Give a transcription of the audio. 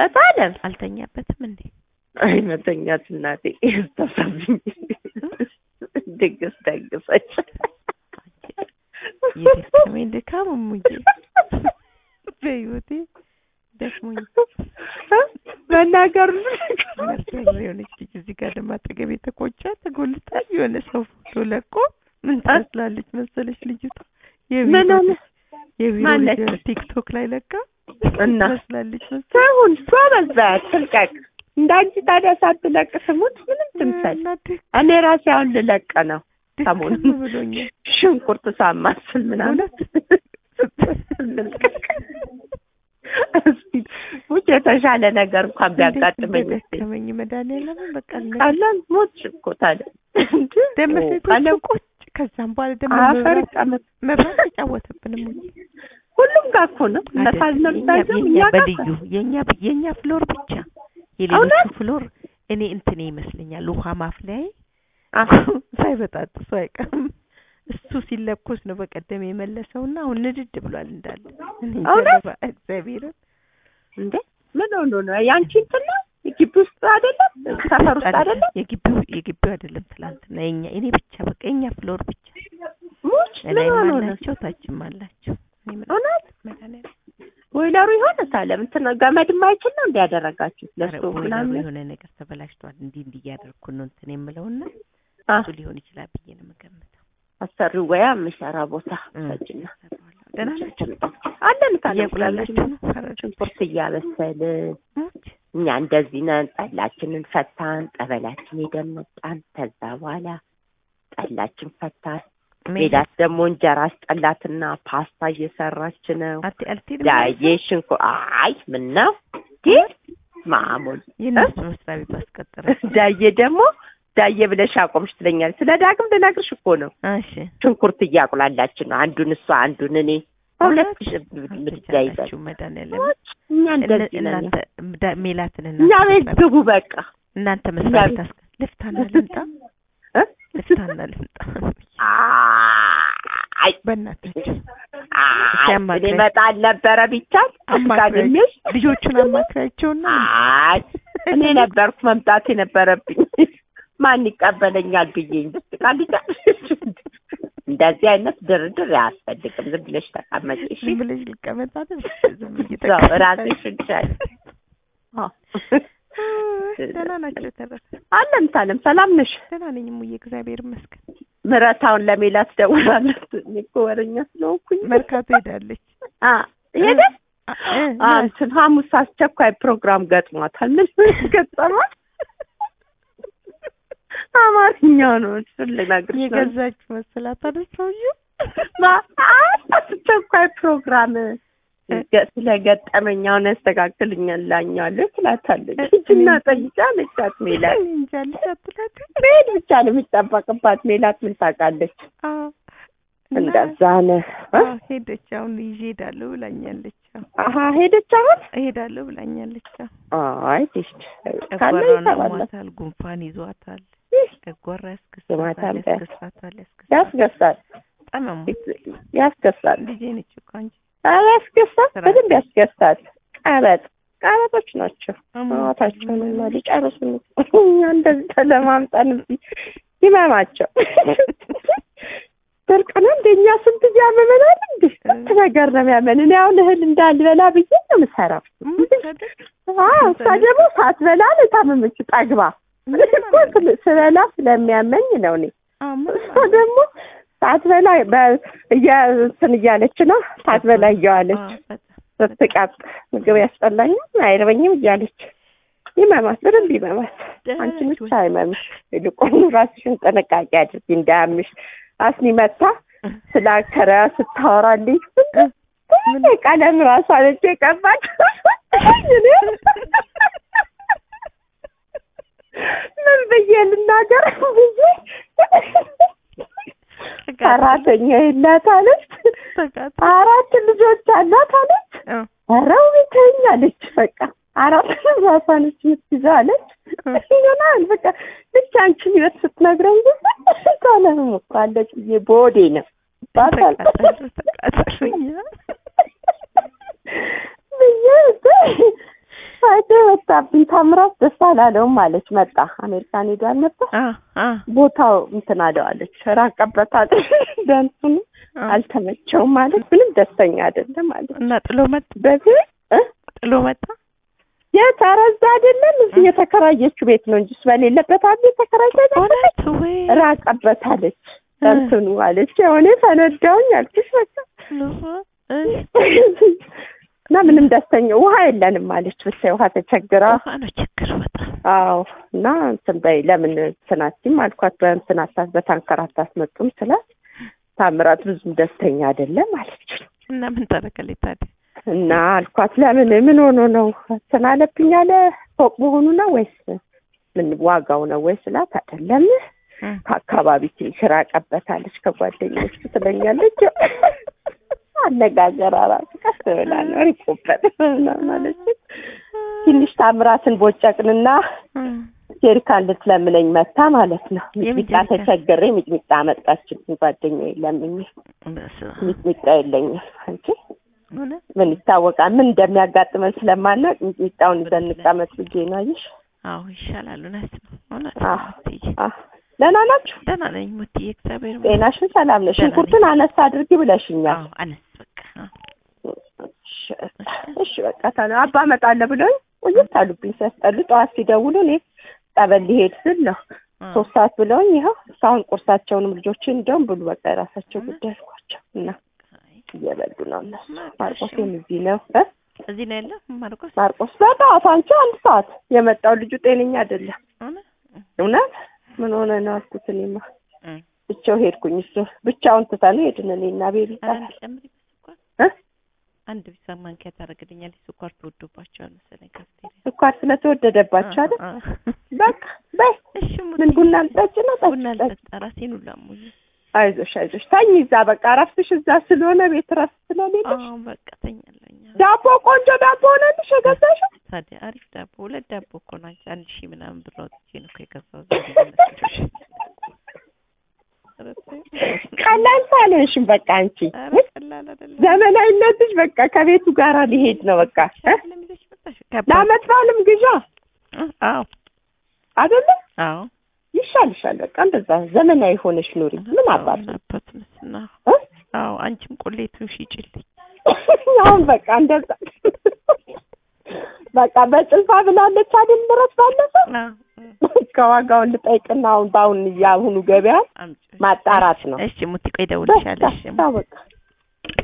እታለም አልተኛበትም እንዴ? አይ መተኛት እናቴ ተሳብኝ ድግስ ደግሰች የደከመኝ ድካም እሙዬ በህይወቴ ደክሞኝ መናገሩ መርዳር የሆነች ልጅ እዚህ ጋር ደግሞ አጠገቤ ተቆጫ ተጎልታ የሆነ ሰው ፎቶ ለቆ ምን ትመስላለች መሰለች ልጅቷ ምን የቢሮ ሆነ? ልጅ የቢሮ ማነች? ልጅ ቲክቶክ ላይ ለቃ እና? ትመስላለች መሰለኝ ሳይሆን ጎበዝ በያት ትልቀቅ እንዳንቺ ታዲያ ሳትለቅ ስሙት ምንም ትምሰል እና ድክ- እኔ ራሴ አሁን ልለቅ ነው ድክም ሰሞኑን ብሎኛል ሽንኩርት ሳማስል ምናምን ልልቀቅ እስኪ ውጭ የተሻለ ነገር እንኳን ቢያጋጥመኝ እስኪ ደከመኝ መድኃኒዓለምን በቃ ቀላል ሞት እኮ ታዲያ እንጂ ደመ ቀለም ቁጭ ከዛም በኋላ ደግሞ አፈር መብራት ይቀመጥ መብራት ተጫወተብንም እንጂ ሁሉም ጋር እኮ ነው እነሳል ነብሳቸው እኛ ጋር በልዩ የኛ የኛ ፍሎር ብቻ የሌሎቹ እውነት? ፍሎር እኔ እንትኔ ይመስለኛል ውሃ ማፍለያዬ አህ፣ ሳይበጣጥሱ አይቀርም እሱ ሲለኮስ ነው በቀደም የመለሰውና አሁን ንድድ ብሏል እንዳለ እኔ እንጃ እውነት? ለባ- እግዚአብሔርን እንዴ ምን ሆኖ ነው ያንቺ እንትን ነው ግቢ ውስጥ አይደለም ሰፈር ውስጥ አይደለም የግቢው የግቢው አይደለም ትላንትና የኛ እኔ ብቻ በቃ የኛ ፍሎር ብቻ ሙች ምን ላይም ሆኖ ነው አላቸው ታችም አላቸው እኔ ምን እውነት መድኃኒዓለም ቦይለሩ ይሆን ታለም እንትን ገመድ የማይችል ነው እንዲያደረጋችሁ ኧረ ለስቶ ቦይለሩ ምናምን የሆነ ነገር ተበላሽቷል እንዲህ እንዲህ እያደረኩ ነው እንትን የምለውና አ እሱ ሊሆን ይችላል ብዬ ነው የምገምተው አሰሪው ወያ የሚሰራ ቦታ እም። ሰጅና ሰራዋለሁ። ደህና ናቸው አለን ታለም እያቁላላችሁ ነው ፈረዶች ሽንኩርት እያበሰልን ሞች እኛ እንደዚህ ነን። ጠላችንን ፈታን፣ ጠበላችን ሄደን መጣን። ከዛ በኋላ ጠላችን ፈታን። ሜላት ደግሞ እንጀራ አስጠላትና ፓስታ እየሰራች ነው። አቲ አልቴድም ዳዬ ሽንኩ አይ ምን ነው ግን ማሙል የእነሱ መስሪያ ቤት አስቀጠረ ዳዬ ደግሞ ዳዬ ብለሽ አቆምሽ ትለኛለች። ስለ ዳግም ልነግርሽ እኮ ነው። እሺ ሽንኩርት እያቁላላችን ነው። አንዱን እሷ አንዱን እኔ ሁለት ምድጃ ይዘን አልተቻላችሁ መድኃኒዓለም እኛ እንደዚህ ነን። እናንተ ዳ- ሜላትን እኛ እናንተ ቤት መስሪያ ግቡ በቃ እናንተ መስሪያ እኛ ቤት አስቀ ልፍታና ልምጣ እ? ልፍታና ልምጣ አይ በእናታችሁ አይ አማክረኝ። እኔ እመጣል ነበረ ቢቻል አማክረኝ አስጋድሜሽ ልጆቹን አማክራቸውና አይ እኔ ነበርኩ መምጣት የነበረብኝ ማን ይቀበለኛል ብዬ እንጂ ቃልጫ እንደዚህ አይነት ድርድር አያስፈልግም። ዝም ብለሽ ተቀመጪ እሺ። ዝም ብለሽ ልቀመጥ አይደል? ዝም ብዬ እዛው ተቀምጣለሁ። ራስሽን ቻይ። አዎ። ደህና ናቸው የተረፈ አለም ታለም ሰላም ነሽ? ደህና ነኝ እሙዬ እግዚአብሔር ይመስገን። ምረታውን ለሜላት ደውላለች። እኔ እኮ ወረኛ ስለሆንኩኝ መርካቶ ሄዳለች። አ ሄደ አ- እ- አ እንትን ሐሙስ አስቸኳይ ፕሮግራም ገጥሟታል። ምን ገጠማት? አማርኛው ነው እሱን ልነግርሽ ነው። የገዛችው መሰላት አይደል ሰውዬው? ማ- አስቸኳይ ፕሮግራም ገ- ስለገጠመኝ አሁን ያስተካክልኛል ላኛለሁ ትላታለች። ሂጂና ጠይቂ አለቻት ሜላት። እኔ እንጃ ልጅ አትላትም? መሄድ ብቻ ነው የሚጠበቅባት። ሜላት ምን ታውቃለች? አዎ። እና- እንደዛ ነህ እ? አዎ፣ ሄደች። አሁን ይዤ እሄዳለሁ ብላኛለች። አዎ፣ አሀ ሄደች አሁን? እሄዳለሁ ብላኛለች። አዎ። አይ ዲሽ ካለ ጨጓራውን ይሰራል። አሟታል፣ ጉንፋን ይዟታል፣ ጨጓራ ያስከሳታል፣ ስማታል። ያስከሳታል፣ ያስከሳታል። ያስገሳል፣ ጠመሙ ያስገሳል፣ ልጄ ነች እኮ አንቺ ኧረ ያስገሳል፣ ስራ በደንብ ያስገሳል። ቀበጥ ቀበጦች ናቸው። አሟታል። ማታቸውንና ሊጨርሱ እኛ እንደዚህ ተለማምጠን እዚህ ይመማቸው ድርቅ ነው እንደኛ ስንት እያመመናል እንዴ ስንት ነገር ነው የሚያመን። እኔ አሁን እህል እንዳልበላ ብዬ ነው የምሰራው። ሙች አይደል? አዎ እሷ ደግሞ ሳትበላ ነው የታመመችው ጠግባ። እኔ እኮ ስለ- ስበላ ስለሚያመኝ ነው እኔ አዎ፣ ምን እሷ ደግሞ ሳትበላ በ- እያ- እንትን እያለች ነው ሳትበላ እየዋለች አዎ፣ በጣም ስትቀጥ ምግብ ያስጠላኛል አይረበኝም እያለች ይመማት፣ በደንብ ይመማት። ደህና አንቺ ነች ብቻ አይመምሽ፣ ይልቁኑ ራስሽን ጥንቃቄ አድርጊ እንዳያምሽ። አስኒ መታ ስለ አከራ ስታወራልኝ ምን? ቀለም ራሷ ነች የቀባች ምን ብዬ ልናገር ብዬ ሰራተኛ የላት አለች። ተቃጠ አራት ልጆች አላት አለች። አዎ፣ ኧረ ቤተኛ አለች። በቃ አራት ራሷ ነች የምትይዘው አለች። ይሆናል በቃ ልክ አንቺን ህይወት ስትነግረኝ ጊዜ ታለሞክራለች ብዬ በወዴ ነው ባታል ተቃጠሉ ተቃጠሉኛ ብዬ ፋይዳ ወጣብኝ። ታምራት ደስ አላለውም አለች። መጣ አሜሪካን ሄዷል ነበር አ አ ቦታው እንትን አለዋለች። ራቀበታለች። ደንቱን አ አልተመቸውም ማለት ምንም ደስተኛ አይደለም ማለት እና ጥሎ መጣ በዚህ እ ጥሎ መጣ የት ኧረ እዛ አይደለም እዚህ የተከራየችው ቤት ነው እንጂ እሱ በሌለበት አብ የተከራየ እውነት ወይ ራቀበት አለች። ደንትኑ አለች የሆነ ፈነዳውኝ አልኩሽ በቃ እና ምንም ደስተኛ ውሃ የለንም አለች። ብታይ ውሃ ተቸግራ ውሃ ነው ችግር በጣም አዎ እና እንትን በይ ለምን እንትናቲም አልኳት በእንትን አታት በታንከር አታስመጡም ስላት ታምራት ብዙም ደስተኛ አይደለም አለች። እና ምን ታደርጋለች ታዲያ? እና አልኳት ለምን ምን ሆኖ ነው እንትን አለብኝ አለ ፎቅ መሆኑ ነው ወይስ ምን ዋጋው ነው ወይ ስላት አይደለም እም። ከአካባቢ ትንሽ ራቀበታለች ከጓደኞቹ ትለኛለች። አነጋገር ራሱ ቀስ ብላ ነው ሪቆበት ማለት ትንሽ ታምራትን ቦጨቅንና እም። ጀሪካን ልትለምነኝ መታ ማለት ነው። የምን ሚጥሚጣ ጀሪካን? ተቸግሬ ሚጥሚጣ አመጣችልኝ ጓደኛዬ ለምኜ በስመ አብ። ሚጥሚጣ የለኝም አንቺ እውነት? ምን ይታወቃል ምን እንደሚያጋጥመን ስለማናቅ ሚጥሚጣውን ይዘን እንቀመጥ ብዬ ነው አየሽ አዎ ይሻላል። እውነት ነው። እውነት አዎ። ነው ሙትዬ። አህ ደህና ናችሁ ደህና ነኝ ሙትዬ፣ እግዚአብሔር ይመስገን። ጤናሽን ሰላም ነሽ ደህና ነኝ። ሽንኩርቱን አነሳ አድርጊ ብለሽኛል አዎ አነስ በቃ አዎ። እሺ፣ እሺ በቃ ታዲያ አባ እመጣለሁ ብሎኝ ቆየት አሉብኝ ሲያስጠሉ ጠዋት ሲደውሉ እኔ ጠበል ሊሄድ ስል ነው አዎ። ሶስት ሰዓት ብለውኝ ይኸው እስካሁን ቁርሳቸውንም ልጆችን እንደውም ብሉ በቃ የራሳቸው ጉዳይ አልኳቸው እና አይ፣ እየበሉ ነው እነሱ ማርቆስ ማርቆስም እዚህ ነው እ እዚህ ነው ያለው ማርቆስ። ማርቆስ በጠዋት አንቺ አንድ ሰዓት የመጣው ልጁ ጤነኛ አይደለም እውነት? እውነት ምን ሆነ ነው አልኩት እኔማ እም። ብቻው ሄድኩኝ እሱ ብቻውን ትተን ሄድን እኔና ቤቢ ኧረ ይባላል እንጨምሪ በስኳር እ አንድ ቢሳ ማንኪያ ታደርግልኛለች። ስኳር ተወዶባቸዋል መሰለኝ ካፍቴሪያ። ስኳር ስለተወደደባቸው አይደል አ- አ- በቃ በይ እሺ ምን ሙትዬ። ቡና ልጠጭ ነው ጠጭ ቡና ጠጭ ልጠጣ ራሴን ሁላ አሞኝ። አይዞሽ አይዞሽ ተኝ እዛ በቃ እረፍትሽ እዛ ስለሆነ ቤት እረፍት ስለሌለሽ አዎ በቃ ተኛለኝ። ዳቦ ቆንጆ ዳቦ ሆነልሽ የገዛሽው ታዲያ አሪፍ ዳቦ ሁለት ዳቦ እኮ ነው አንቺ አንድ ሺህ ምናምን ብር አውጥቼ ነው እኮ የገዛሁት። ዝም ብዬ መስሎሽ? ኧረ ተይው። ቀላል ሳልሆንሽም በቃ አንቺ ኧረ ቀላል አይደለም። ዘመናዊነትሽ በቃ ከቤቱ ጋር ሊሄድ ነው በቃ እ? አይደለም ይዘሽ መጣሽ? ከባድ- ለአመት በዓልም ግዣ እ? አዎ አይደለ አዎ ይሻልሻል በቃ እንደዛ ዘመናዊ ሆነሽ ኑሪ ምን አባት ምን አባት ምስና እ? አዎ አንቺም ቆሌቱን ሽጭልኝ። አሁን በቃ እንደዛ በቃ በጭልፋ ብላለች አይደል ምረት ባለፈ አዎ ከዋጋውን ልጠይቅና አሁን በአሁን የአሁኑ ገበያ አምጪ። ማጣራት ነው እሺ ሙቲ ቆይ እደውልልሻለሁ። እሺ በቃ በቃ